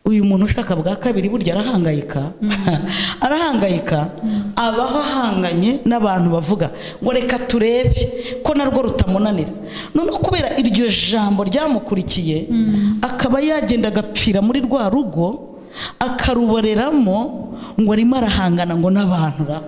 uyu muntu ushaka bwa kabiri burya arahangayika arahangayika abaho ahanganye n'abantu bavuga ngo reka turebe ko narwo rutamunanira noneho kubera iryo jambo ryamukurikiye akaba yagenda agapfira muri rwa rugo akaruboreramo ngo arimo arahangana ngo n'abantu ra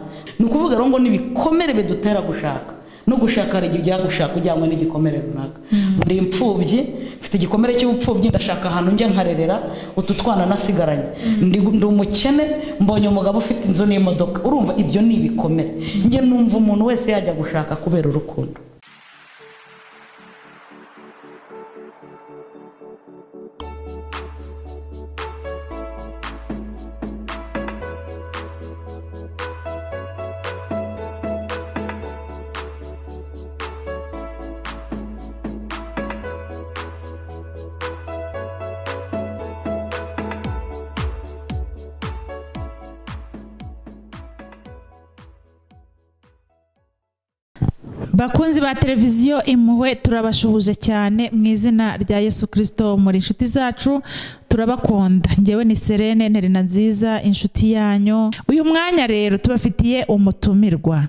ni ukuvuga rero ngo n'ibikomere bidutera gushaka no gushaka hari igihe ujya gushaka ujyanywe n'igikomere runaka ndi imfubyi mfite igikomere cy'ubupfubyi ndashaka ahantu njya nkarerera utu twana nasigaranye ndi ndi umukene mbonye umugabo ufite inzu n'imodoka urumva ibyo ni ibikomere njye numva umuntu wese yajya gushaka kubera urukundo bakunzi ba televiziyo impuhwe turabashuhuje cyane mu izina rya yesu kirisito muri inshuti zacu turabakunda ngewe ni serene nterina nziza inshuti yanyu uyu mwanya rero tubafitiye umutumirwa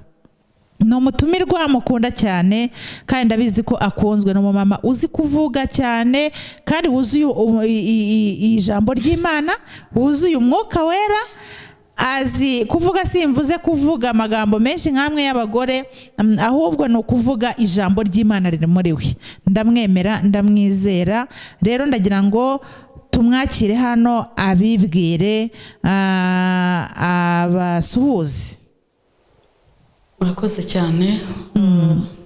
ni umutumirwa mukunda cyane kandi ndabizi ko akunzwe ni umumama uzi kuvuga cyane kandi wuzuye ijambo ry'imana wuzuye umwuka wera azi kuvuga simvuze kuvuga amagambo menshi nk'amwe y'abagore ahubwo ni ukuvuga ijambo ry'imana riri muri we ndamwemera ndamwizera rero ndagira ngo tumwakire hano abibwire abasuhuze murakoze cyane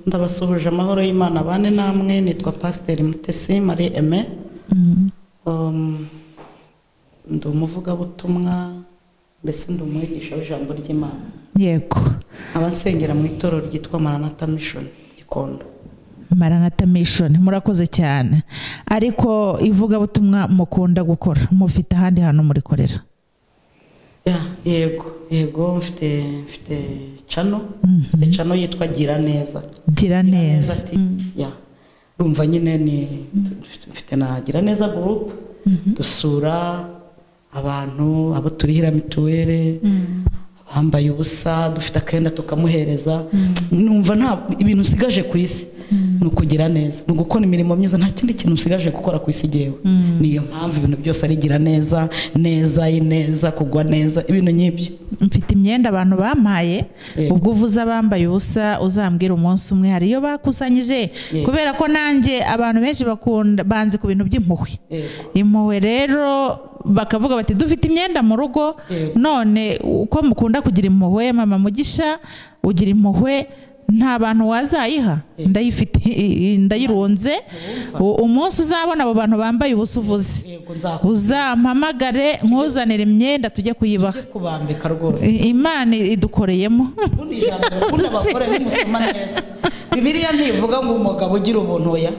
ndabasuhuje amahoro y'imana bane namwe nitwa pasiteri mutesi marie eme ndi umuvugabutumwa mbese ndi umwigisha w'ijambo ry'imana yego abasengera mu itorero ryitwa maranata mishoni gikondo maranata mishoni murakoze cyane ariko ivugabutumwa mukunda gukora mufite ahandi hantu murikorera Ya, yego yego mfite mfite cano mfite cano yitwa gira neza gira neza ati ya urumva nyine ni mfite na gira neza gurupe dusura abantu abo turihira mituweli bambaye ubusa dufite akenda tukamuhereza numva nta ibintu usigaje ku isi ni ukugira neza ni ugukora imirimo myiza nta kindi kintu usigaje gukora ku isi igewe niyo mpamvu ibintu byose arigira neza neza ineza kugwa neza ibintu nk'ibyo mfite imyenda abantu bampaye Yego. ubwo uvuze abambaye ubusa uzambwira umunsi umwe hari iyo bakusanyije Yego. kubera ko nanjye abantu benshi bakunda banze ku bintu by'impuhwe Yego. impuhwe rero bakavuga bati dufite imyenda mu rugo Yego. none uko mukunda kugira impuhwe mama mugisha ugira impuhwe nta bantu wazayiha ndayifite ndayirunze U- umunsi uzabona abo bantu bambaye ubusa uvuze yego nzakujye uzampamagare nkuzanire imyenda tujye kuyibaha kubambika rwose I- imana idukoreyemo ubundi ijambo urukundo abagore nimusoma neza bibiriya ntivuga ngo umugabo ugira ubuntu ya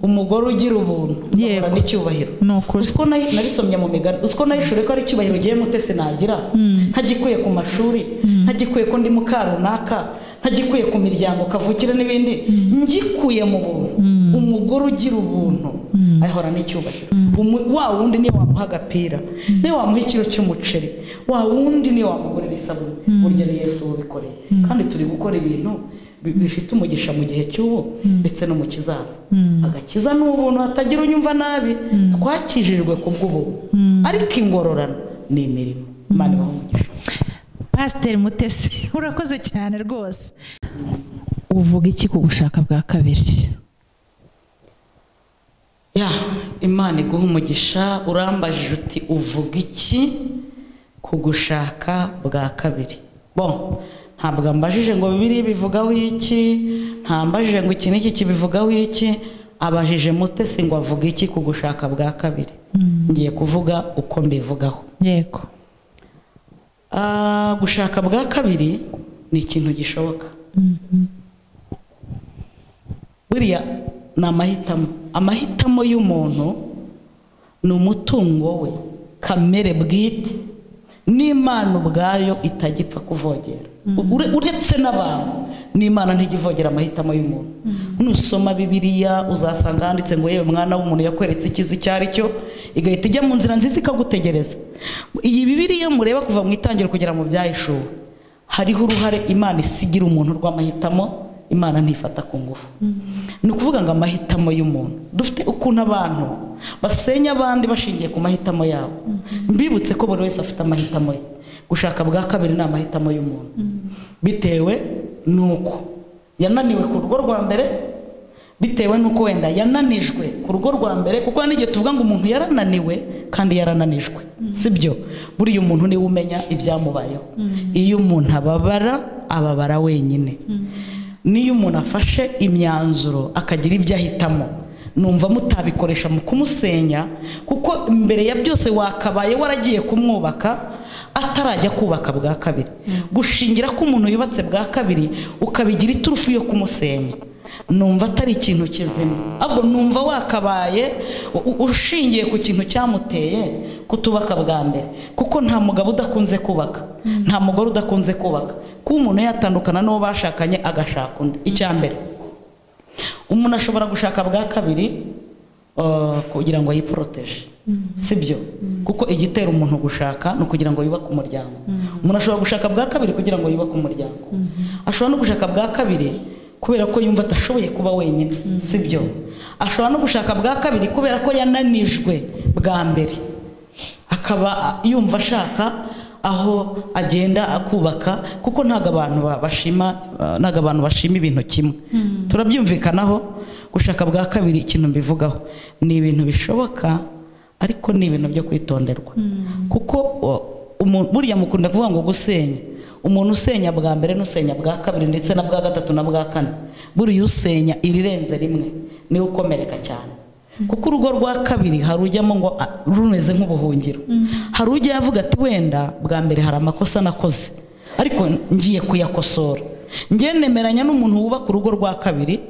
umugore ugira ubuntu Yego. agahura n'icyubahiro ni ukuri uziko nayi- narisomye mu migani uziko nayishure ko ari icyubahiro ugiye mutese nagira ntagikuye ku mashuri ntagikuye ko ndi muka runaka ntagikuye ku miryango kavukire n'ibindi ngikuye mu buntu umugore ugira ubuntu ahora n'icyubahiro Umu- wa wundi niyo wamuha agapira niyo wamuha ikiro cy'umuceri wa wundi niyo wamugurira isabune burya ni yesu ubikoreye kandi turi gukora ibintu bi- bifite umugisha mu gihe cy'ubu ndetse no mu kizaza agakiza ni ubuntu hatagira unyumva nabi twakijijwe ku bw'ubuntu ariko ingororano ni imirimo imana ibaha umugisha pasiteri mutesi urakoze cyane rwose uvuga iki ku gushaka bwa kabiri ya imana iguha umugisha urambajije uti uvuga iki ku gushaka bwa kabiri bo ntabwo ambajije ngo bibiri bivugaho iki ntambajije ngo iki n'iki kibivugaho iki abajije mutesi ngo avuga iki ku gushaka bwa kabiri ngiye kuvuga uko mbivugaho yego Ah, gushaka bwa kabiri ni ikintu gishoboka buriya ni amahitamo amahitamo y'umuntu ni umutungo we kamere bwite n'imana ubwayo itajya ipfa kuvogera U- ure- uretse n'abantu n'imana ntijya ivogera amahitamo y'umuntu nusoma bibiriya uzasanga handitse ngo yewe mwana w'umuntu yakweretse ikizi icyo ari cyo igahita ijya mu nzira nziza ikagutegereza iyi bibiriya mureba kuva mu itangiro kugera mu byahishuwe hariho uruhare imana isigira umuntu rw'amahitamo imana ntifata ku ngufu ni ukuvuga ngo amahitamo y'umuntu dufite ukuntu abantu basenya abandi bashingiye ku mahitamo yabo mbibutse ko buri wese afite amahitamo ye gushaka bwa kabiri ni amahitamo y'umuntu bitewe n'uko yananiwe ku rugo rwa mbere bitewe n'uko wenda yananijwe ku rugo rwa mbere kuko n'igihe tuvuga ngo umuntu yarananiwe kandi yarananijwe sibyo buriya umuntu niwe umenya ibyamubayeho iyo umuntu ababara ababara wenyine n'iyo umuntu afashe imyanzuro akagira ibyo ahitamo numva mutabikoresha mu kumusenya kuko mbere ya byose wakabaye waragiye kumwubaka atarajya kubaka bwa kabiri gushingira ko umuntu yubatse bwa kabiri ukabigira iturufu yo kumusenya numva atari ikintu kizima ahubwo numva wakabaye ushingiye ku kintu cyamuteye kutubaka bwa mbere kuko nta mugabo udakunze kubaka nta mugore udakunze kubaka kuba umuntu yatandukana n'uwo bashakanye agashaka undi icya mbere umuntu ashobora gushaka bwa kabiri kugira ngo yiporoteje si byo kuko igitera umuntu gushaka ni ukugira ngo yubake umuryango umuntu ashobora gushaka bwa kabiri kugira ngo yubake umuryango ashobora no gushaka bwa kabiri kubera ko yumva atashoboye kuba wenyine si byo ashobora no gushaka bwa kabiri kubera ko yananijwe bwa mbere akaba yumva ashaka aho agenda akubaka kuko ntabwo abantu bashima ntabwo abantu bashima ibintu kimwe turabyumvikanaho gushaka bwa kabiri ikintu mbivugaho ni ibintu bishoboka ariko ni ibintu byo kwitonderwa kuko buriya mukunda kuvuga ngo gusenya umuntu usenya bwa mbere n'usenya bwa kabiri ndetse na bwa gatatu na bwa kane buriya usenya irirenze rimwe niwe ukomereka cyane kuko urugo rwa kabiri hari ujyamo ngo rumeze nk'ubuhungiro hari ujya avuga ati wenda bwa mbere hari amakosa nakoze ariko ngiye kuyakosora ngenemeranya n'umuntu wubaka urugo rwa kabiri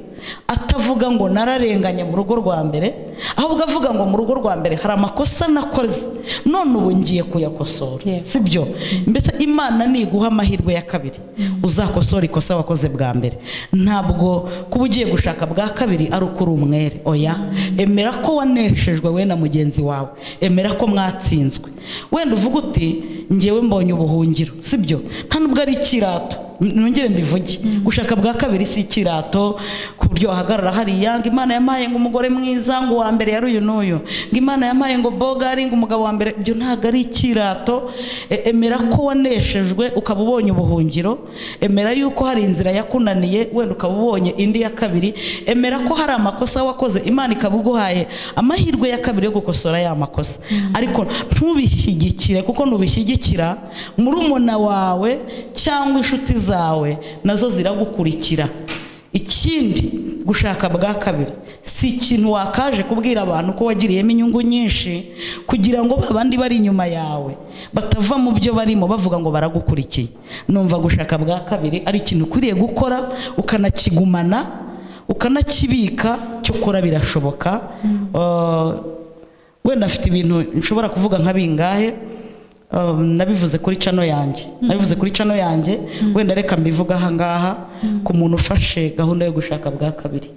atavuga ngo nararenganye mu rugo rwa mbere ahubwo avuga ngo mu rugo rwa mbere hari amakosa nakoze none ubu ngiye kuyakosora si byo mbese imana niguha amahirwe ya kabiri uzakosora ikosa wakoze bwa mbere ntabwo kuba ugiye gushaka bwa kabiri ari uko uri umwere oya emera ko waneshejwe we na mugenzi wawe emera ko mwatsinzwe wenda uvuga uti ngewe mbonye ubuhungiro si byo nta nubwo ari ikirato nongere mbivuge gushaka bwa kabiri si ikirato ku buryo wahagarara hariya ngo imana yampaye ngo umugore mwiza ngo uwa mbere yari uyu n'uyu ngo imana yampaye ngo bogari ngo umugabo wa mbere ibyo ntabwo ari ikirato emera ko waneshejwe ukaba ubonye ubuhungiro emera yuko hari inzira yakunaniye wenda ukaba ubonye indi ya kabiri emera ko hari amakosa wakoze imana ikaba iguhaye amahirwe ya kabiri yo gukosora ya makosa ariko ntubishyigikire kuko ntubishyigikira murumuna wawe cyangwa inshuti zawe nazo ziragukurikira ikindi gushaka bwa kabiri si ikintu wakaje kubwira abantu ko wagiriyemo inyungu nyinshi kugira ngo abandi bari inyuma yawe batava mu byo barimo bavuga ngo baragukurikiye numva gushaka bwa kabiri ari ikintu ukwiriye gukora ukanakigumana ukanakibika cyo ukora birashoboka wenda afite ibintu nshobora kuvuga nka bingahe nabivuze kuri cano yanjye nabivuze kuri cano yanjye wenda reka mbivuga ahangaha ku muntu ufashe gahunda yo gushaka bwa kabiri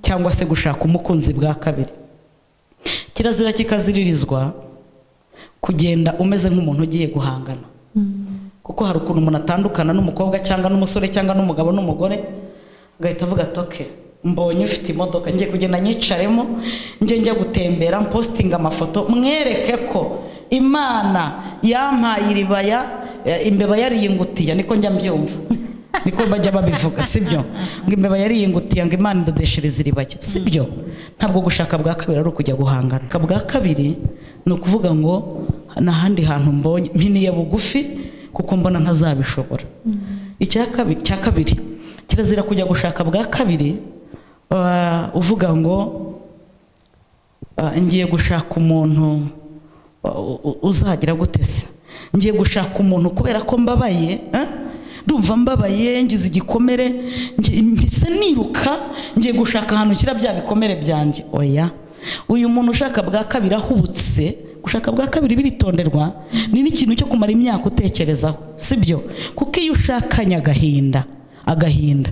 cyangwa se gushaka umukunzi bwa kabiri kirazira kikaziririzwa kugenda umeze nk'umuntu ugiye guhangana kuko hari ukuntu umuntu atandukana n'umukobwa cyangwa n'umusore cyangwa n'umugabo n'umugore agahita avuga toke mbonye ufite imodoka ngiye kugenda nyicaremo njye njya gutembera mpositinga amafoto mwereke ko imana yampaye iribaya imbeba yariyingutiye niko njya mbyumva niko bajya babivuga sibyo ngo imbeba yariyingutiye ngo imana idodeshereza iribaya sibyo ntabwo gushaka bwa kabiri ari ukujya guhangana bwa kabiri ni ukuvuga ngo n'ahandi hantu mbonye mpiniye bugufi kuko mbona ntazabishobora icya kabiri kirazira kujya gushaka bwa kabiri uvuga ngo ngiye gushaka umuntu uzagira gutese ngiye gushaka umuntu kubera ko mbabaye ndumva mbabaye ngize igikomere mbese niruka ngiye gushaka ahantu nshyira bya bikomere byanjye oya uyu muntu ushaka bwa kabiri ahubutse gushaka bwa kabiri biritonderwa ni n'ikintu cyo kumara imyaka utekerezaho si byo kuko iyo ushakanye agahinda agahinda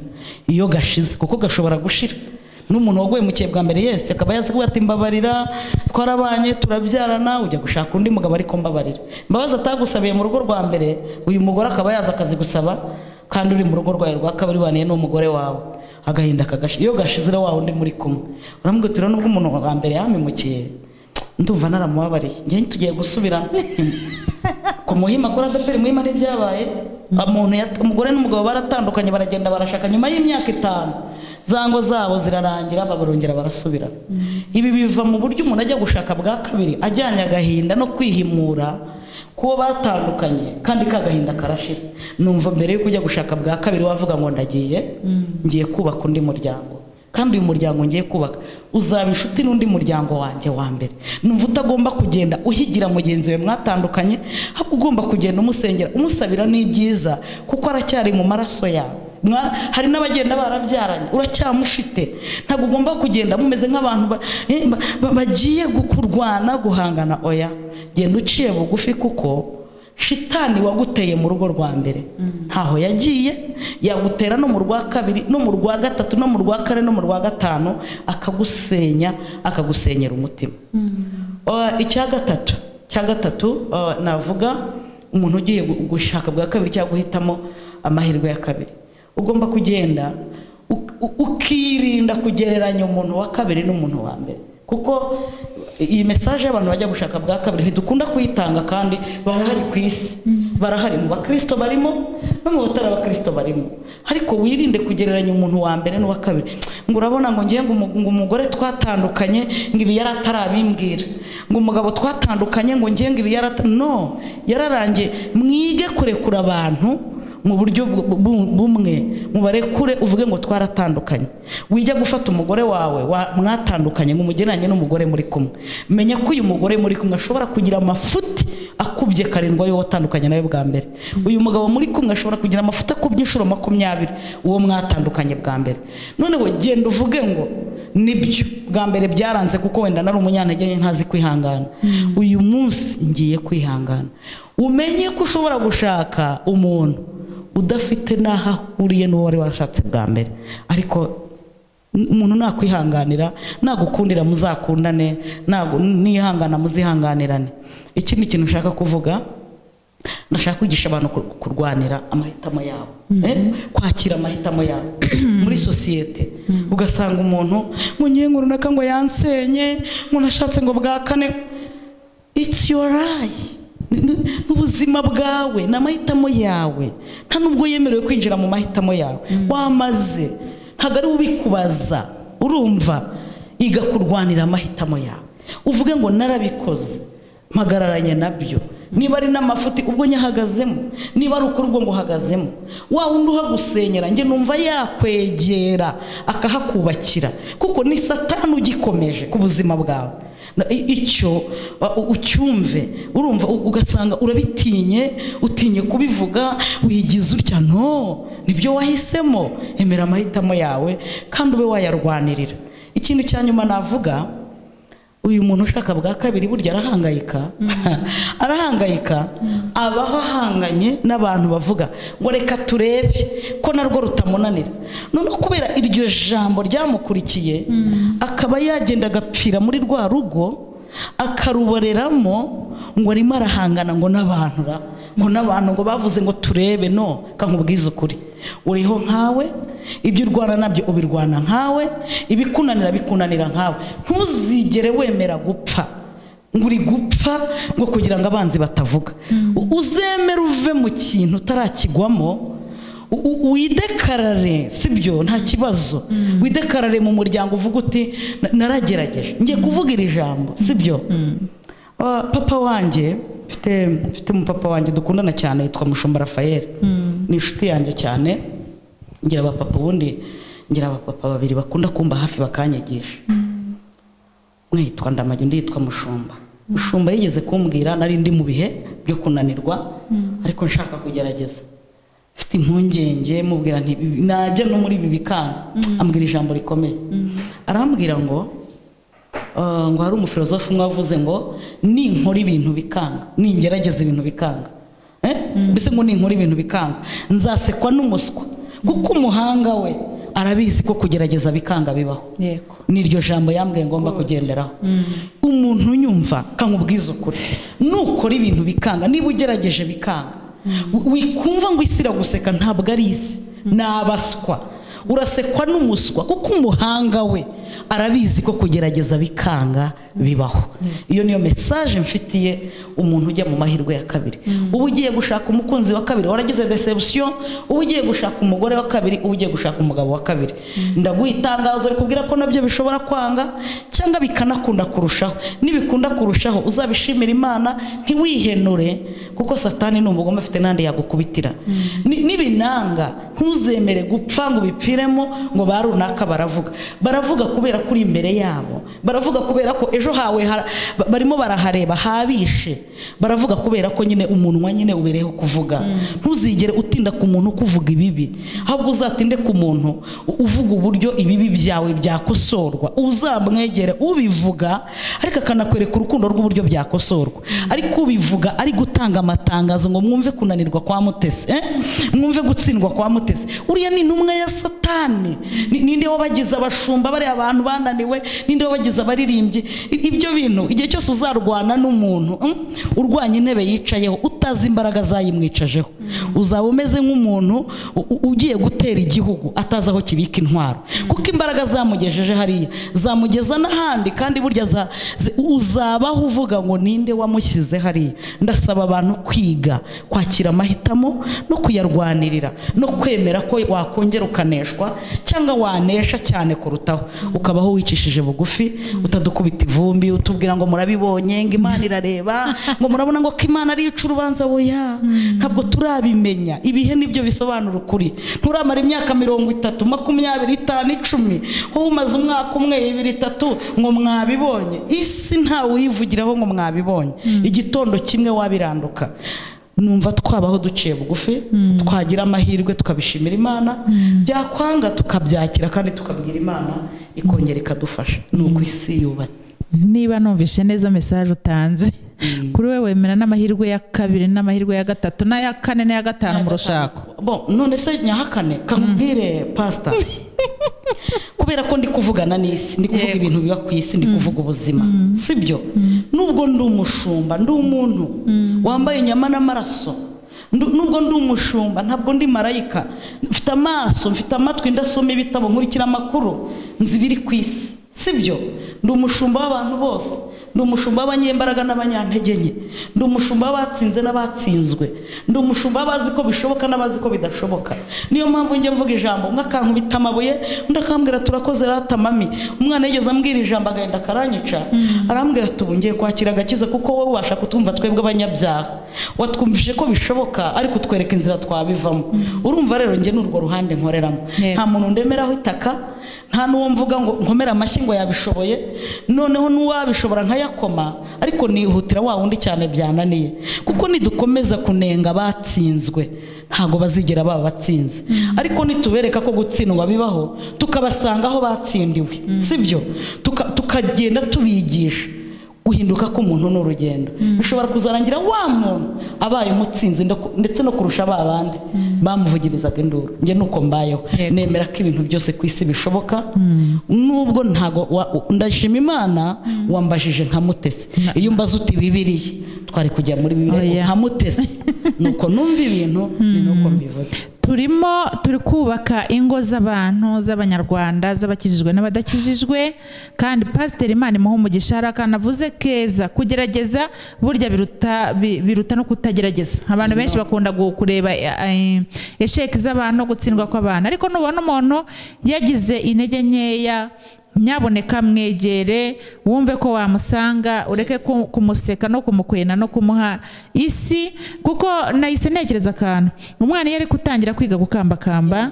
iyo gashize kuko gashobora gushira n'umuntu waguye mu kihe bwa mbere yese akaba yasaga ati mbabarira twarabanye turabyarana ujya gushaka undi mugabo ariko mbabarira imbabazi atagusabiye mu rugo rwa mbere uyu mugore akaba yaza akazigusaba kandi uri mu rugo rwawe rwa kabiri waniye n'umugore wawe agahinda kagashira iyo gashize rero wa wundi muri kumwe uramubwira uti nubwo umuntu wa mbere yamimukiye ndumva naramubabariye njye tugiye gusubira ku muhima kuri adaperi muhima n'ibyabaye umuntu yat- umugore n'umugabo baratandukanye baragenda barashaka nyuma y'imyaka itanu zango zabo zirarangira barongera barasubira ibi biva mu buryo umuntu ajya gushaka bwa kabiri ajyanye agahinda no kwihimura kuwo batandukanye kandi ka gahinda karashira numva mbere yuko ujya gushaka bwa kabiri wavuga ngo ndagiye ngiye kubaka undi muryango kandi uyu muryango ngiye kubaka uzaba inshuti n'undi muryango wanjye wa mbere numva utagomba kugenda uhigira mugenzi we mwatandukanye ahubwo ugomba kugenda umusengera umusabira n'ibyiza kuko aracyari mu maraso yawe Mwa- hari n'abagenda barabyaranye uracyamufite ntabwo ugomba kugenda mumeze nk'abantu ba- eh, ba- ba- bagiye gu- kurwana guhangana oya genda uciye bugufi kuko shitani waguteye mu rugo rwa mbere ntaho yagiye yagutera no mu rwa kabiri no mu rwa gatatu no mu rwa kane no mu rwa gatanu akagusenya akagusenyera umutima Uh, icya gatatu cya gatatu uh, navuga umuntu ugiye gu- gushaka bwa kabiri cyangwa guhitamo amahirwe ya kabiri ugomba kugenda uk- u- ukirinda kugereranya umuntu wa kabiri n'umuntu wa mbere kuko iyi mesaje y'abantu bajya gushaka bwa kabiri ntidukunda kuyitanga kandi barahari ku isi barahari mu bakristo barimo no mu batari abakristo barimo ariko wirinde kugereranya umuntu wa mbere n'uwa kabiri ngo urabona ngo ngiye ngo umu- ngo umugore twatandukanye ngo ibi yari atarabimbwira ngo umugabo twatandukanye ngo ngiye ngo ibi yari ata- no yararangiye mwige kurekura abantu mu buryo bu- bu- bumwe mubarekure uvuge ngo twaratandukanye wijya gufata umugore wawe wa- mwatandukanye ngo umugereranye n'umugore muri kumwe menya ko uyu mugore muri kumwe ashobora kugira amafuti akubye karindwa y'uwo watandukanye nawe bwa mbere uyu mugabo muri kumwe ashobora kugira amafuti akubye inshuro makumyabiri uwo mwatandukanye bwa mbere noneho genda uvuge ngo nibyo bwa mbere byaranze kuko wenda nari umunyantege nke ntazi kwihangana uyu munsi ngiye kwihangana umenye ko ushobora gushaka umuntu udafite n'aho ahuriye n'uwo wari warashatse bwa mbere ariko n- umuntu nakwihanganira nagukundira muzakundane nagu- nihangana muzihanganirane ikindi kintu nshaka kuvuga ndashaka kwigisha abantu kur- kurwanira amahitamo yabo eh? kwakira amahitamo yabo muri sosiyete ugasanga umuntu ngo ngiye ngo runaka ngo yansenye ngo nashatse ngo bwa kane it's your eye Ni- ni- ni ubuzima bwawe ni amahitamo yawe nta nubwo yemerewe kwinjira mu mahitamo yawe wamaze ntabwo ari we ubikubaza urumva iga kurwanira amahitamo yawe uvuge ngo narabikoze mpagararanye nabyo niba ari n'amafuti ubwo nyahagazemo niba ari ukuri ubwo nguhagazemo wa wundi uhagusenyera njye numva yakwegera akahakubakira kuko ni satani ugikomeje ku buzima bwawe Na- i- icyo uh, u- ucyumve urumva u- ugasanga urabitinye utinye kubivuga wigize utya no nibyo wahisemo emera amahitamo yawe kandi ube wayarwanirira ikintu cya nyuma navuga uyu muntu ushaka bwa kabiri burya arahangayika arahangayika abaho ahanganye n'abantu bavuga ngo reka turebe ko narwo rutamunanira noneho kubera iryo jambo ryamukurikiye akaba yagenda agapfira muri rwa rugo akaruboreramo ngo arimo arahangana ngo n'abantu ra ngo n'abantu ngo bavuze ngo turebe no kankubwize ukuri uriho nkawe ibyo urwana nabyo ubirwana nkawe ibikunanira bikunanira nkawe ntuzigere wemera gupfa ngo uri gupfa ngo kugira ngo abanzi batavuga U- uzemere uve mu kintu utarakigwamo U- u- widekarare sibyo nta kibazo widekarare mu muryango uvuga uti "Na- naragerageje ngiye kuvuga iri jambo sibyo Ah, papa wanjye mfite mfite umupapa wanjye dukundana cyane yitwa mushumba rafayeli ni inshuti yanjye cyane ngira abapapa ubundi ngira abapapa babiri bakunda kumba hafi bakanyigisha umwe yitwa ndamage undi yitwa mushumba mushumba yigeze kumbwira nari ndi mu bihe byo kunanirwa ariko nshaka kugerageza mfite impungenge mubwira nti "Ibi- najya no muri ibi bikanga ambwira ijambo rikomeye arambwira ngo "Ah, ngo hari umufilozofe umwe wavuze ngo ninkora ibintu bikanga ningerageza ibintu bikanga Eh? mbese ngo ninkora ibintu bikanga nzasekwa n'umuswa kuko umuhanga we arabizi ko kugerageza bikanga bibaho yego n'iryo jambo yambwiye ngomba kugenderaho umuntu unyumva kamubwiza ukuri nukora ibintu bikanga niba ugerageje bikanga wikumva ngo isi iraguseka ntabwo ari isi ni abaswa urasekwa n'umuswa kuko umuhanga we arabizi ko kugerageza bikanga bibaho iyo niyo mesaje mfitiye umuntu ujya mu mahirwe ya kabiri uba ugiye gushaka umukunzi wa kabiri waragize desebusiyo uba ugiye gushaka umugore wa kabiri uba ugiye gushaka umugabo wa kabiri ndaguha itangazo rikubwira ko nabyo bishobora kwanga cyangwa bikanakunda kurushaho nibikunda kurushaho uzabishimira imana ntiwihenure kuko satani ni umugome afite n'andi yagukubitira Ni- nibinanga ntuzemere gupfa ngo ubipfiremo ngo ba runaka baravuga baravuga kubera ko uri imbere yabo baravuga kubera ko ejo hawe hara- ba- barimo barahareba habishe baravuga kubera ko nyine umunwa nyine ubereyeho kuvuga ntuzigere utinda ku muntu kuvuga ibibi ahubwo uzatinde ku muntu u- uvuga uburyo ibibi byawe byakosorwa uzamwegere ubivuga ariko akanakwereka urukundo rw'uburyo byakosorwa ariko ubivuga ari gutanga amatangazo ngo mwumve kunanirwa kwa mutesi eh? mwumve gutsindwa kwa mutesi uriya ni intumwa ya satani Ni- ninde wabagize abashumba bariya abantu bananiwe ninde wabagize abaririmbyi I- ibyo bintu igihe cyose uzarwana n'umuntu mm, urwanya intebe yicayeho utazi imbaraga zayimwicajeho uzaba umeze nk'umuntu u- u- ugiye gutera igihugu atazi aho kibika intwaro kuko imbaraga zamugejeje hariya zamugeza n'ahandi kandi burya za- zi- uzabaho uvuga ngo ninde wamushyize hariya ndasaba abantu kwiga kwakira amahitamo no kuyarwanirira no kwemera ko wakongera ukaneshwa cyangwa wanesha cyane kurutaho ukabaho wicishije bugufi utadukubita ivumbi utubwira ngo murabibonye ngo imana irareba ngo murabona ngo ko imana ariyo ica urubanza boya ntabwo turabimenya ibihe nibyo bisobanura ukuri nturamara imyaka mirongo itatu makumyabiri itanu icumi wowe umaze umwaka umwe ibiri itatu ngo mwabibonye isi ntawe uyivugiraho ngo mwabibonye igitondo kimwe wabiranduka numva twabaho duciye bugufi twagira amahirwe tukabishimira imana byakwanga tukabyakira kandi tukabwira imana ikongera ikadufasha ni uko isi yubatse niba numvishe neza mesaje utanze kuri we wemera n'amahirwe ya kabiri n'amahirwe ya gatatu n'aya kane n'aya gatanu mu rushako bo none se nyahakane kamubwire pasita kubera ko ndi kuvugana n'isi ndi kuvuga Yego. ibintu biba ku isi ndi kuvuga ubuzima sibyo nubwo ndi umushumba ndi umuntu wambaye inyama n'amaraso ndu- nubwo ndi umushumba ntabwo ndi marayika mfite amaso mfite amatwi ndasoma ibitabo nkurikira amakuru nzi ibiri ku isi sibyo ndi umushumba w'abantu bose ndi umushumba w'abanyembaraga n'abanyantege nke ndi umushumba w'abatsinze n'abatsinzwe ndi umushumba w'abazi ko bishoboka n'abazi ko bidashoboka niyo mpamvu njya mvuga ijambo umwe akankubita amabuye undi akambwira turakoze rata mami umwana yigeze ambwira ijambo agahita akaranyica arambwira ati ubu ngiye kwakira agakiza kuko wowe ubasha kutwumva twebwe abanyabyaha watwumvise ko bishoboka ariko utwereka inzira twabivamo urumva rero njye ni urwo ruhande nkoreramo Yego. nta muntu ndemeraho itaka nta n'uwo mvuga ngo nkomere amashyi ngo yabishoboye noneho n'uwabishobora nkayakoma ariko nihutira wa wundi cyane byananiye kuko nidukomeza kunenga abatsinzwe ntabwo bazigera baba batsinze ariko nitubereka ko gutsindwa bibaho tukabasanga aho batsindiwe sibyo Tuka- tukagenda tubigisha guhinduka k'umuntu ni urugendo bishobora kuzarangira wa muntu abaye umutsinzi ndako- ndetse no kurusha ba bandi bamuvugirizaga induru njye nuko mbayeho Yego. nemera ko ibintu byose ku isi bishoboka nubwo ntago wa- u- ndashima imana wambajije nka mutesi iyo mbaze uti bibiriya twari kujya muri bibiliya Oya. nka mutesi nuko numva ibintu ni nuko mbivuze turimo turi kubaka ingo z'abantu z'abanyarwanda z'abakijijwe n'abadakijijwe kandi pasiteri imana imuha umugisha hari akantu avuze keza kugerageza burya biruta bi- biruta no kutagerageza abantu benshi bakunda gu- kureba eh, esheki z'abantu gutsindwa kw'abantu ariko nubona umuntu yagize intege nkeya nyaboneka mwegere wumve ko wamusanga ureke ku- kumuseka no kumukwena no kumuha isi kuko nahise ntekereza akantu umwana iyo ari gutangira kwiga gukambakamba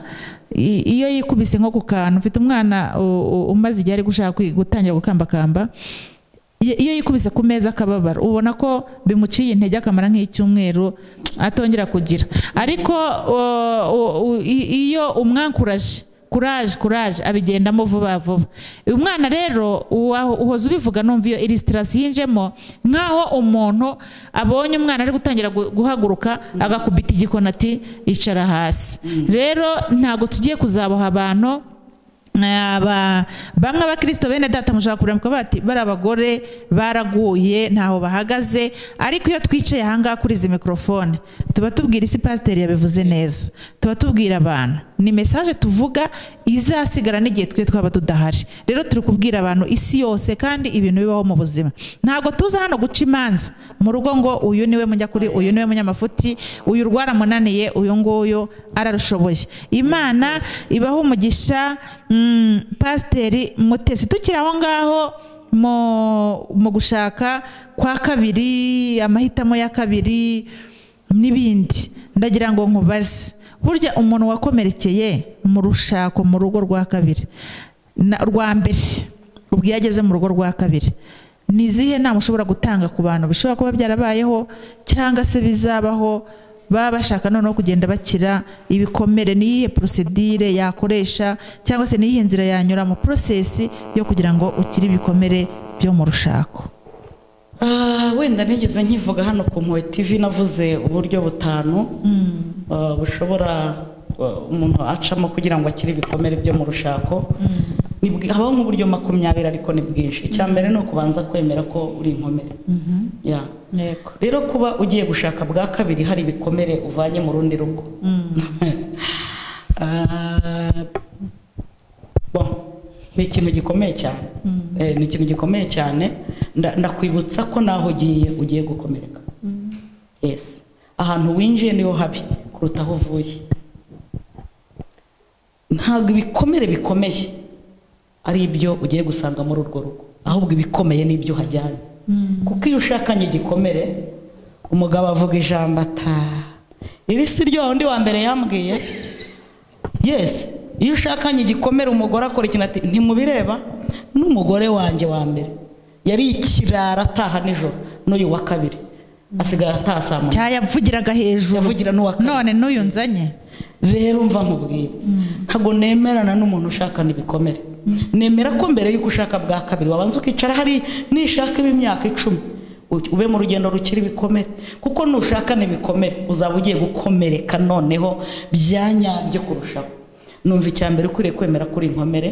i- iyo yikubise nko ku kantu mfite umwana u- u- umaze igihe ari gushaka kwi- gutangira gukambakamba iyo iyo yikubise ku meza akababara ubona ko bimuciye intege akamara nk'icyumweru atongera kugira ariko o- o- o- i- iyo umwankuraje kuraje kuraje abigendamo vuba vuba uyu mwana rero uwa- uhoza ubivuga numva iyo ilisitirasi yinjemo nk'aho umuntu abonye umwana ari gutangira gu- guhaguruka agakubita igikona ati icara hasi rero ntabwo tugiye kuzaboha abantu Aba- bamwe abakristo bene data mushobora kurambika bati bari abagore baraguye ntaho bahagaze ariko iyo twicaye ahangaha kuri izi mikorofone tuba tubwira isi pasiteri yabivuze neza tuba tubwira abantu ni mesaje tuvuga izasigara n'igihe twe twaba tudahari rero turi kubwira abantu isi yose kandi ibintu bibaho mu buzima ntabwo tuza hano guca imanza mu rugo ngo uyu niwe mujya kuri uyu niwe munyamafuti uyu rwaramunaniye uyu nguyu ararushoboye imana ibaha umugisha mm, pasiteri mutesi tukiri aho ngaho mu mu gushaka kwa kabiri amahitamo ya kabiri n'ibindi ndagira ngo nkubaze burya umuntu wakomerekeye mu rushako mu rugo rwa kabiri na- rwa mbere ubwo iyo ageze mu rugo rwa kabiri ni izihe nama ushobora gutanga ku bantu bishobora kuba byarabayeho cyangwa se bizabaho baba bashaka noneho kugenda bakira ibikomere ni iyihe porosedire yakoresha cyangwa se ni iyihe nzira yanyura mu porosesi yo kugira ngo ukire ibikomere byo mu rushako Ah, wenda nigeze nkivuga hano ku mpuwe tv navuze uburyo butanu ah, bushobora ah, umuntu acamo kugira ngo akire ibikomere byo mu rushako Ni bwi- habaho nk'uburyo makumyabiri ariko ni bwinshi icya mbere ni ukubanza kwemera ko uri inkomere Ya. yego rero kuba ugiye gushaka bwa kabiri hari ibikomere uvanye mu rundi rugo Ah, bon, ni ikintu gikomeye cyane Eh, ni ikintu gikomeye cyane nda- ndakwibutsa ko naho ugiye ugiye gukomereka yes ahantu winjiye niho habi kuruta aho uvuye ntabwo ibikomere bikomeye ari ibyo ugiye gusanga muri urwo rugo ahubwo ibikomeye ni ibyo uhajyanye kuko iyo ushakanye igikomere umugabo avuga ijambo ata iri si ryo wa wundi wa mbere yambwiye yes iyo ushakanye igikomere umugore akora ikintu ati ntimubireba n'umugore wanjye wa mbere yari ikirara ataha nijoro n'uyu wa kabiri asigaye ataha saa munani cyayavugiraga hejuru yavugira n'uwa kabiri none n'uyu nzanye rero mva nkubwire ntabwo nemerana n'umuntu ushakana ibikomere nemera ko mbere y'uko ushaka bwa kabiri wabanza ukicara hari nishaka imyaka icumi u- ube mu rugendo rukiri ibikomere kuko nushakana ibikomere uzaba ugiye gukomereka noneho byanyabyo kurushaho numva icya mbere ukwiriye kwemera ko uri inkomere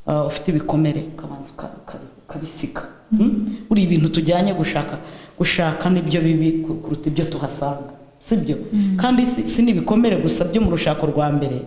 ah, ufite ibikomere ukabanza uka- uka- ukabisiga Hmm? buri ibintu tujyanye gushaka gushaka nibyo bibi ku- kuruta ibyo tuhasanga sibyo kandi si, si n'ibikomere gusa byo mu rushako rwa mbere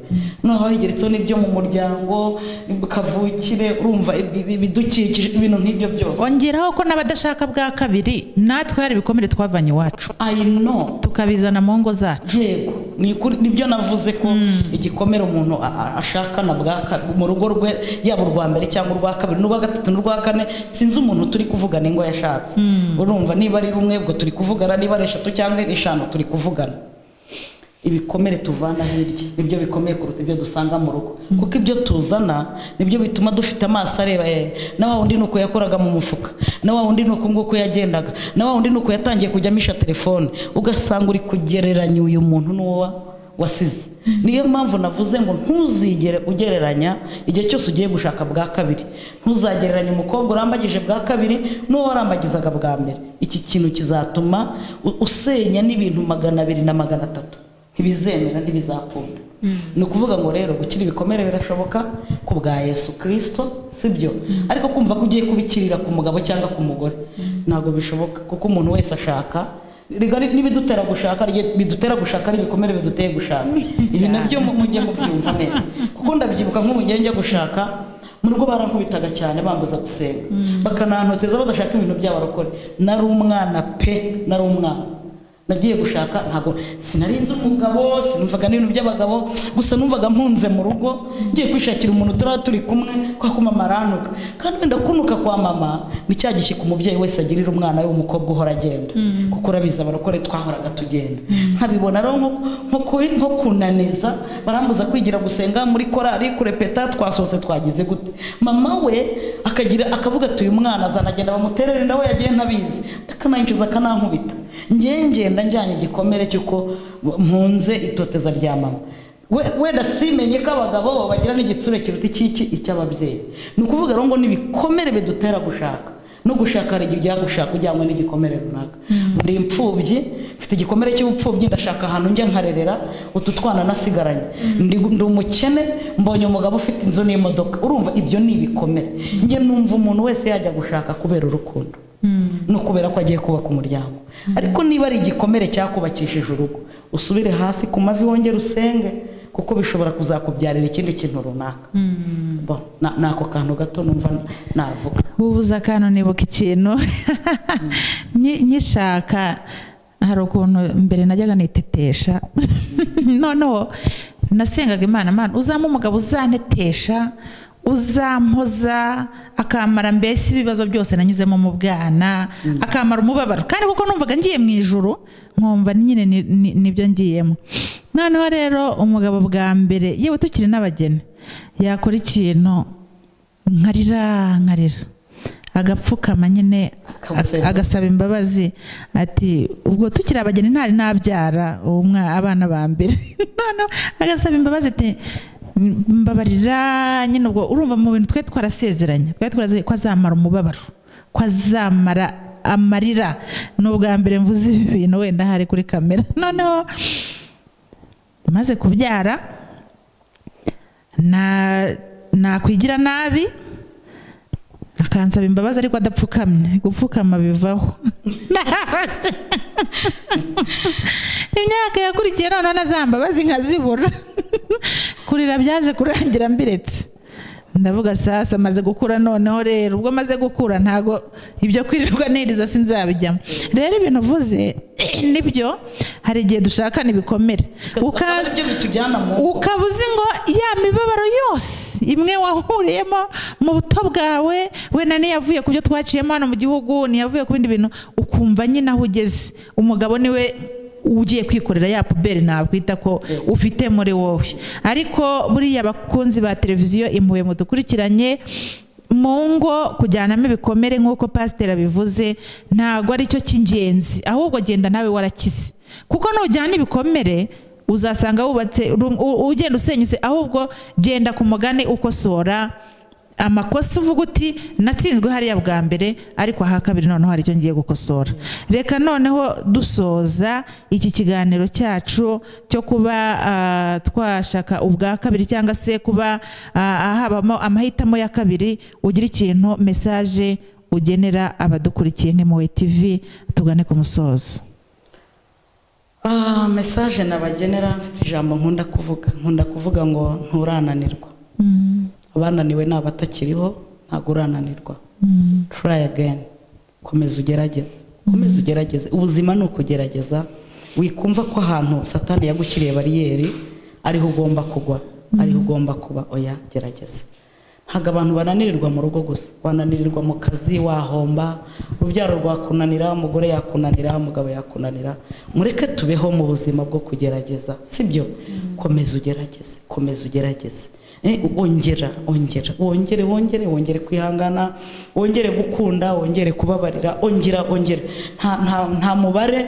noneho higeretseho n'ibyo mu muryango kavukire urumva ibi- ibi- ibidukikije ibintu nk'ibyo byose ongeraho ko n'abadashaka bwa kabiri natwe hari ibikomere twavanye iwacu i know tukabizana mu ngo zacu yego ni ukuri- nibyo navuze ko igikomere umuntu a- a- ashakana bwa ka- mu rugo rwe yaba urwa mbere cyangwa urwa kabiri n'urwa gatatu n'urwa kane sinzi umuntu turi kuvugana ingo yashatse urumva niba ari rumwe ubwo turi kuvugana niba ari eshatu cyangwa ari eshanu turi kuvugana ibikomere tuvana hirya nibyo bikomeye kuruta ibyo dusanga mu rugo kuko ibyo tuzana nibyo bituma dufite amaso areba eh, na wa wundi ni uko yakoraga mu mufuka na wa wundi ni uko nguko yagendaga na wa wundi ni uko yatangiye kujya amisha telefone ugasanga uri kugereranya uyu muntu n'uwo wasize niyo mpamvu navuze ngo ntuzigere ugereranya igihe cyose ugiye gushaka bwa kabiri ntuzagereranya umukobwa urambagije bwa kabiri n'uwo warambagizaga bwa mbere iki kintu kizatuma u- usenya n'ibintu magana abiri na magana atatu ntibizemera ntibizakunda ni ukuvuga ngo rero gukira ibikomere birashoboka ku bwa yesu kirisito sibyo ariko kumva ko ugiye kubikirira ku mugabo cyangwa ku mugore ntabwo bishoboka kuko umuntu wese ashaka rigari n'ibidutera gushaka rye- bidutera gushaka ari ibikomere biduteye gushaka ibi nabyo mu- mujye mubyumva neza kuko ndabyibuka nk'umugenge njya gushaka mu rugo barankubitaga cyane bambuza gusenga bakanantoteza badashaka ibintu by'abarokore nari umwana pe nari umwana nagiye gushaka ntabwo sinari nzi umugabo sinumvaga n'ibintu by'abagabo gusa numvaga mpunze mu rugo ngiye kwishakira umuntu turaba turi kumwe kwa kuma maranuka kandi wenda kunuka kwa mama ni cya gishyika umubyeyi wese agirira umwana we w'umukobwa uhora agenda kuko urabizi abarokore twahoraga tugenda nkabibona rero nko- nko ku- nko kunaniza barambuza kwigira gusenga muri korari kurepeta twasohotse twagize gute mama we akagira akavuga ati uyu mwana azanagenda bamuterere nawe yagiye ntabizi akanayinjiza akanankubita ngiye ngenda njyanye igikomere cy'uko mpunze itoteza rya mama We- wenda simenye ko abagabo bagira n'igitsure kiruta icy'iki icy'ababyeyi ni ukuvuga rero ngo ni ibikomere bidutera gushaka no gushaka hari igihe ujya gushaka ujyanywe n'igikomere runaka ndi imfubyi mfite igikomere cy'ubupfubyi ndashaka ahantu njya nkarerera utu twana nasigaranye ndi ndi umukene mbonye umugabo ufite inzu n'imodoka urumva ibyo ni ibikomere njye numva umuntu wese yajya gushaka kubera urukundo no kubera ko agiye kubaka umuryango ariko niba ari igikomere cyakubakishije urugo usubire hasi ku mavi wongere usenge kuko bishobora kuzakubyarira ikindi kintu runaka Bon, na- ni ako kantu gato numva navuga ubuze akantu nibuka ikintu Nyi- nyishaka hari ukuntu mbere najyaga nitetesha noneho nasengaga imana imana uzampa umugabo uzantetesha uzampoza akamara mbese ibibazo byose nanyuzemo mu bwana akamara umubabaro kandi kuko numvaga ngiye mu ijuru nkumva nyine ni- ni- nibyo ngiyemo noneho rero umugabo bwa mbere yewe tukiri n'abageni yakora ikintu nkarira nkarira agapfukama nyine Akamusaba. ag- agasaba imbabazi ati ubwo tukiri abageni ntari nabyara uwo mwa- abana ba mbere noneho agasaba imbabazi ati mbabarira nyine ubwo urumva mu bintu twe twarasezeranye twe twaraze ko azamara umubabaro ko azamara amarira ni ubwa mbere mvuze ibi bintu wenda hari kuri kamera noneho maze kubyara na nakwigira nabi akansaba imbabazi ariko adapfukamye gupfukama bivaho Nabase. imyaka yakurikiye noneho na za mbabazi nkazibura kurira byaje kurangira mbiretse ndavuga sasa maze gukura noneho rero ubwo maze gukura ntago ibyo kwirirwa niriza sinzabijyamo rero ibintu uvuze nibyo hari igihe dushakana ibikomere Akaba ukaza aribyo bitujyana mu ngo. ukaba uzi ngo ya mibabaro yose imwe wahuriyemo mu buto bwawe wenda niyavuye ku byo twaciyemo hano mu gihugu niyavuye ku bindi bintu ukumva nyine aho ugeze umugabo niwe ugiye kwikorera ya puberi nakwita ko ufite muri wowe ariko buriya abakunzi ba televiziyo impuhwe mudukurikiranye mu ngo kujyanamo ibikomere nk'uko pasiteri abivuze ntabwo aricyo cy'ingenzi ahubwo genda nawe warakize kuko nujyana ibikomere uzasanga wubatse ru- u- ugenda usenyutse ahubwo genda ku mugani ukosora amakosa uvuga uti natsinzwe hariya bwa mbere ariko aha kabiri noneho hari icyo ngiye gukosora reka noneho dusoza iki kiganiro cyacu cyo kuba ah, twashaka ubwa kabiri cyangwa se kuba ah, habamo amahitamo ya kabiri ugira ikintu mesaje ugenera abadukurikiye nk'impuhwe tv tugane ku musozo Ah, mesaje nabagenera mfite ijambo nkunda kuvuga nkunda kuvuga ngo nturananirwa abananiwe ni abatakiriho ntabwo urananirwa try again komeza ugerageze komeza ugerageze ubuzima ni ukugerageza wikumva ko ahantu satani yagushyiriye bariyeri ariho ugomba kugwa ariho ugomba kuba oya gerageza ntabwo abantu bananirirwa mu rugo gusa wananirirwa mu kazi wahomba urubyaro rwakunanira umugore yakunanira umugabo yakunanira mureke tubeho mu buzima bwo kugerageza sibyo komeza ugerageze komeza ugerageze Eh, ongera ongera wongere wongere wongere kwihangana wongere gukunda wongere kubabarira ongera ongera nta, nta, nta mubare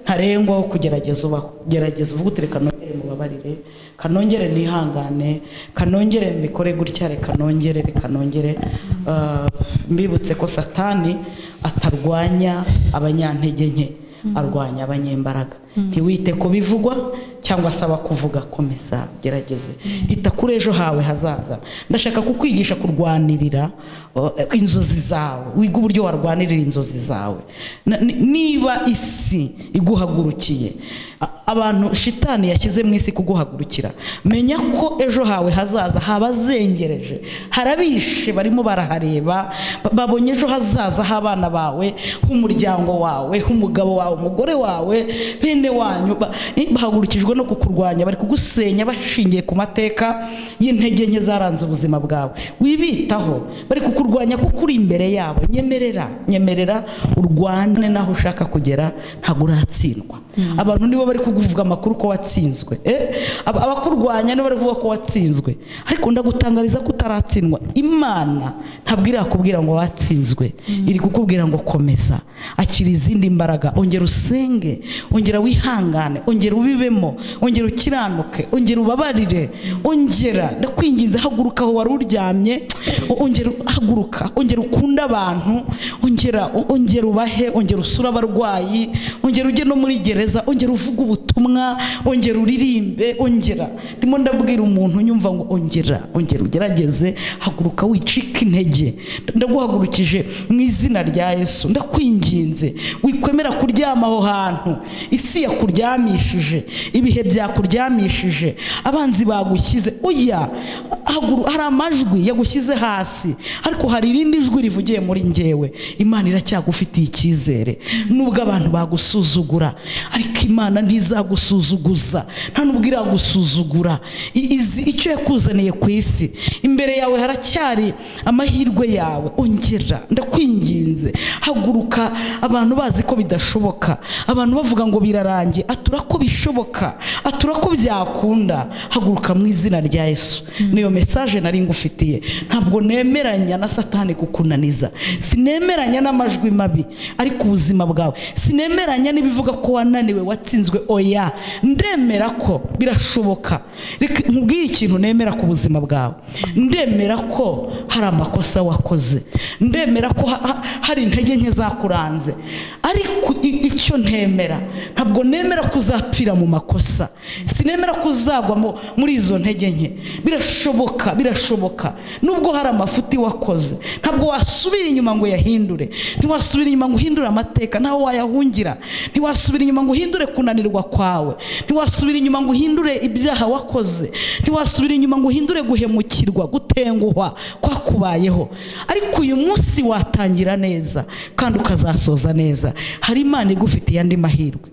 ntarengwa wo kugerageza ubaho gerageza uvuga uti reka nongere mubabarire kanongere nihangane kanongere mbikore gutya reka nongere reka nongere Ah, mbibutse ko satani atarwanya abanyantege nke arwanya abanyembaraga ntiwite ku bivugwa cyangwa asaba kuvuga komeza gerageze ita kuri ejo hawe hazaza ndashaka kukwigisha kurwanirira o, eh, inzozi zawe wiga uburyo warwanirira inzozi zawe Na- ni- niba isi iguhagurukiye a- abantu shitani yashyize mu isi kuguhagurukira menya ko ejo hawe hazaza habazengereje harabishe barimo barahareba ba- babonye ejo hazaza h'abana bawe h'umuryango wawe h'umugabo wawe umugore wawe bene wanyu ba- eh, bahagurukijwe no kukurwanya bari kugusenya bashingiye ku mateka y'intege nke zaranze ubuzima bwawe wibitaho bari kukurwanya kuko uri imbere yabo nyemerera nyemerera urwane n'aho ushaka kugera ntabwo uratsindwa abantu nibo bari kukuvuga amakuru ko watsinzwe eh? Ab- abakurwanya nibo bari kuvuga ko watsinzwe ariko ndagutangariza ko utaratsindwa imana ntabwo irakubwira ngo watsinzwe iri kukubwira ngo komeza akira izindi mbaraga ongera usenge ongera wihangane ongera ubibemo ongera ukiranuke ongera ubabarire ongera ndakwinginze haguruka aho wari uryamye ongera haguruka ongera ukunde abantu ongera ongera ubahe ongera usure abarwayi ongera ujye no muri gereza ongera uvuge ubutumwa ongera uririmbe ongera ndimo ndabwira umuntu nyumva ngo ongera ongera ugerageze haguruka wicike intege ndaguhagurukije mu izina rya yesu ndakwinginze wikwemera kuryama aho hantu isi yakuryamishije ibihe byakuryamishije abanzi bagushyize uya haguru- hari amajwi yagushyize hasi ariko hari irindi jwi rivugiye muri ngewe imana iracyagufitiye icyizere nubwo abantu bagusuzugura ariko imana ntizagusuzugura nta nubwo iragusuzugura I- izi- icyo yakuzaniye ku isi imbere yawe haracyari amahirwe yawe ongera ndakwinginze haguruka abantu bazi ko bidashoboka abantu bavuga ngo birarangiye atura ko bishoboka atura ko byakunda haguruka mu izina rya yesu niyo mesaje nari ngufitiye ntabwo nemeranya na satani kukunaniza sinemeranya n'amajwi mabi ari ku buzima bwawe sinemeranya n'ibivuga ko wananiwe watsinzwe oya ndemera ko birashoboka reka nkubwire ikintu nemera ku buzima bwawe ndemera ko hari amakosa wakoze ndemera ko ha- ha- hari intege nke zakuranze ariko i- icyo ntemera ntabwo nemera ko uzapfira mu makosa sinemera ko uzagwa mu- muri izo ntege nke birashoboka birashoboka nubwo hari amafuti wakoze ntabwo wasubira inyuma ngo yahindure ntiwasubira inyuma ngo uhindure amateka ntawe wayahungira ntiwasubira inyuma ngo uhindure kunanirwa kwawe ntiwasubira inyuma ngo uhindure ibyaha wakoze ntiwasubira inyuma ngo uhindure guhemukirwa gutenguhwa kwakubayeho ariko uyu munsi watangira neza kandi ukazasoza neza hari imana igufitiye andi mahirwe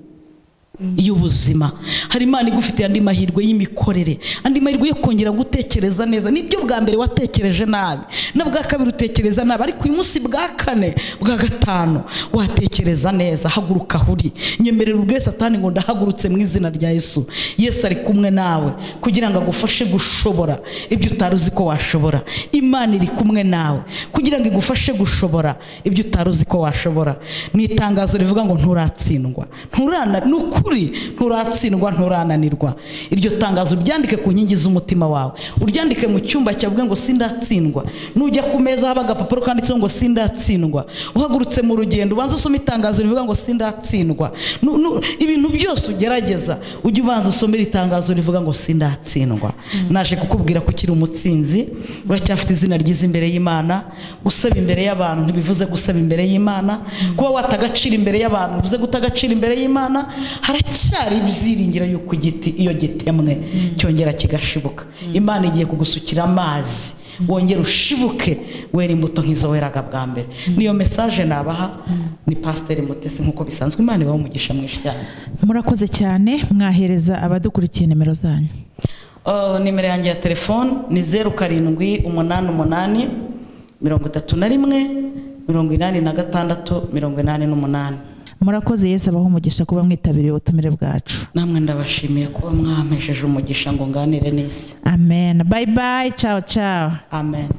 y'ubuzima hari imana igufitiye andi mahirwe y'imikorere andi mahirwe yo kongera gutekereza neza nibyo bwa mbere watekereje nabi na bwa kabiri utekereza nabi ariko uyu munsi bwa kane bwa gatanu watekereza neza haguruka aho uri nyemerera ubwire satani ngo ndahagurutse mu izina rya yesu yesu ari kumwe nawe kugira ngo agufashe gushobora ibyo utari uzi ko washobora imana iri kumwe nawe kugira ngo igufashe gushobora ibyo utari uzi ko washobora ni itangazo rivuga ngo nturatsindwa nturana ni ukuri nturatsindwa nturananirwa iryo tangazo uryandike ku nkingi z'umutima wawe uryandike mu cyumba cyavuga ngo sindatsindwa nujya ku meza haba agapapuro kanditseho ngo sindatsindwa uhagurutse mu rugendo ubanza usome itangazo rivuga ngo sindatsindwa Nu- nu- ibintu byose ugerageza ujye ubanza usomera itangazo rivuga ngo sindatsindwa naje kukubwira ko ukiri umutsinzi uracyafite izina ryiza imbere y'imana gusaba imbere y'abantu ntibivuze gusaba imbere y'imana kuba wata agaciro imbere y'abantu bivuze guta agaciro imbere y'imana haracyari ibyiringiro y'uko igiti iyo gitemwe cyongera kigashibuka imana igiye kugusukira amazi wongera ushibuke wera imbuto nk'izo weraga bwa mbere niyo mesaje nabaha ni pasiteri mutesi nk'uko bisanzwe imana ibaho umugisha mwinshi cyane murakoze cyane mwahereza abadukurikiye nimero zanyu Oh, nimero yanjye ya telefone ni zeru karindwi umunani umunani mirongo itatu na rimwe mirongo inani na gatandatu mirongo inani n'umunani murakoze yesu abaho umugisha kuba mwitabiriye ubutumire bwacu namwe ndabashimiye kuba mwampesheje umugisha ngo nganire n'isi amen bayi bayi cawa cawa amen